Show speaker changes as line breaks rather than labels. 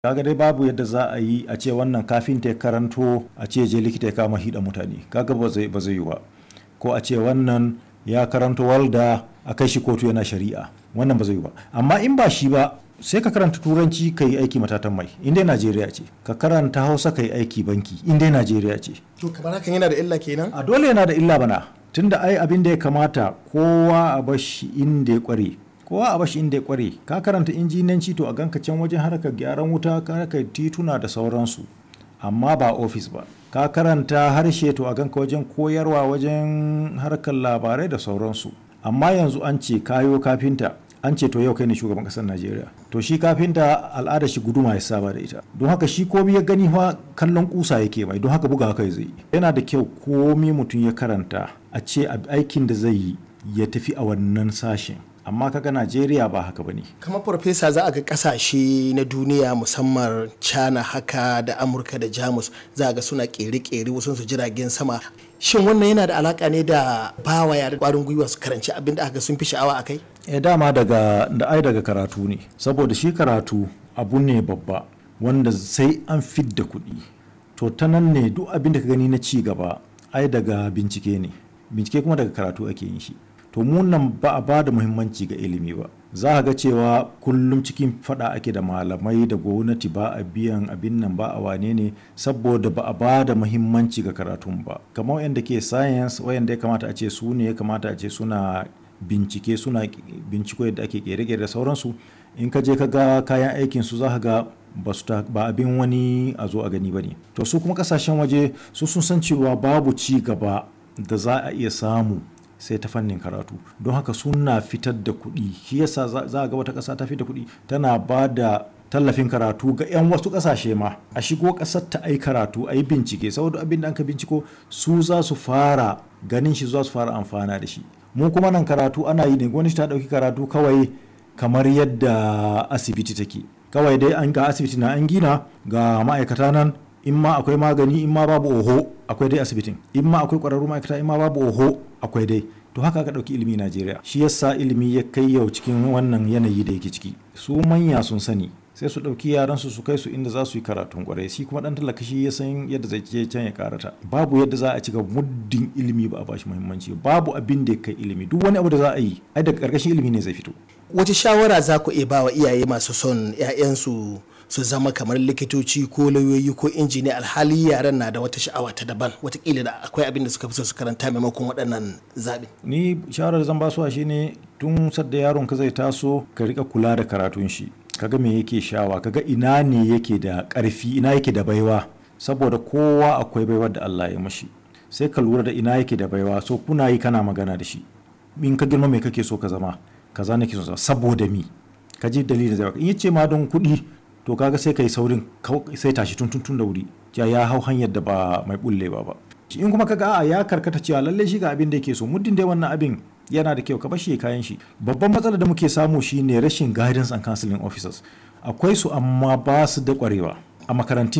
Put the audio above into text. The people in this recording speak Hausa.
kaga dai babu yadda za a yi a ce wannan kafinta ya karanto a ce je likita ya kama hida mutane kaga ba zai ba zai yi ba ko a ce wannan ya karanto walda a kai shi kotu yana shari'a wannan ba zai yi ba amma in ba shi ba sai ka karanta turanci ka yi aiki matatan mai in dai najeriya ce ka karanta hausa ka yi aiki banki in dai najeriya ce
to kamar hakan yana da illa kenan
a dole yana da illa bana tunda ai abin da ya kamata kowa a bashi inda ya kware kowa a bashi inda ya kware ka karanta injinanci to a ganka can wajen harkar gyaran wuta harkar tituna da sauransu amma ba ofis ba ka karanta harshe to a ganka wajen koyarwa wajen harkar labarai da sauransu amma yanzu an ce kayo kafinta an ce to yau kai ne shugaban kasar najeriya to shi kafinta al'ada shi guduma ya saba da ita don haka shi komi ya gani fa kallon kusa yake mai don haka buga kai zai yana da kyau komi mutum ya karanta a ce aikin da zai yi ya tafi a wannan sashen amma kaga najeriya ba haka bane
kamar farfesa za a ga kasashe na duniya musamman china haka da amurka da jamus za a ga suna kere-kere wasu su jiragen sama shin wannan yana da alaka ne da bawa yare kwarin gwiwa su karanci abin da aka sun fi sha'awa a kai
e dama daga da ai daga karatu ne saboda shi karatu abu ne babba wanda sai an fidda kuɗi to ta nan ne duk abin da ka gani na ci gaba ai daga bincike ne bincike kuma daga karatu ake yin shi to mu nan ba a ba da muhimmanci ga ilimi ba za a ga cewa kullum cikin fada ake da malamai da gwamnati ba a biyan abin nan ba a wane ne saboda ba a ba da muhimmanci ga karatun ba kamar wayanda ke science wayanda ya kamata a ce su ne ya kamata a ce suna bincike suna binciko yadda ake kere-kere da sauransu in ka je ka ga kayan aikin su za ka ga ba abin wani a zo a gani ba ne to su kuma kasashen waje su sun san cewa babu ci gaba da za a iya samu sai ta fannin karatu don haka suna fitar da kuɗi shi yasa za a ga wata ƙasa ta fitar da kuɗi tana ba da tallafin karatu ga 'yan wasu ƙasashe ma a shigo ƙasar ta ai karatu a yi bincike saboda abin da aka binciko su za su fara ganin shi za su fara amfana da shi mu kuma nan karatu ana yi ne gwamnati ta ɗauki karatu kawai kamar yadda asibiti take kawai dai an ga asibiti na an gina ga ma'aikata nan in ma akwai magani in ma babu oho akwai dai asibitin in ma akwai ƙwararru ma'aikata in ma babu oho akwai dai to haka ka ɗauki ilimi najeriya shi yasa ilimi ya kai yau cikin wannan yanayi da yake ciki su manya sun sani sai su ɗauki yaran su su kai su inda za su yi karatun kwarai shi kuma ɗan talaka shi ya san yadda zai je can ya karata babu yadda za a ci gaba muddin ilimi ba a bashi muhimmanci babu abin da ya kai ilimi duk wani abu da za a yi ai daga ƙarƙashin ilimi ne zai fito
wace shawara za ku iya ba wa iyaye masu son 'ya'yansu su zama kamar likitoci ko lauyoyi ko injiniya alhali yaran na da wata sha'awa ta daban watakila da akwai abin da suka fi so su karanta maimakon waɗannan zaɓe.
ni shawarar zan basuwa shine tun sadda yaron ka zai taso ka rika kula da karatun shi kaga me yake shawa kaga ina ne yake da ƙarfi ina yake da baiwa saboda kowa akwai baiwar da Allah ya mashi sai ka lura da ina yake da baiwa so kuna yi kana magana da shi in ka girma me kake so ka zama kaza nake so saboda mi ka ji dalilin zai in yace ma don kuɗi to kaga sai kai saurin sai tashi tun tun da wuri ya ya hau hanyar da ba mai bullewa ba in kuma kaga a ya karkata cewa lalle shi ga abin da yake so muddin dai wannan abin yana da kyau ka bashi kayan shi babban matsalar da muke samu shine rashin guidance and counseling officers akwai su amma ba su da kwarewa a makarantun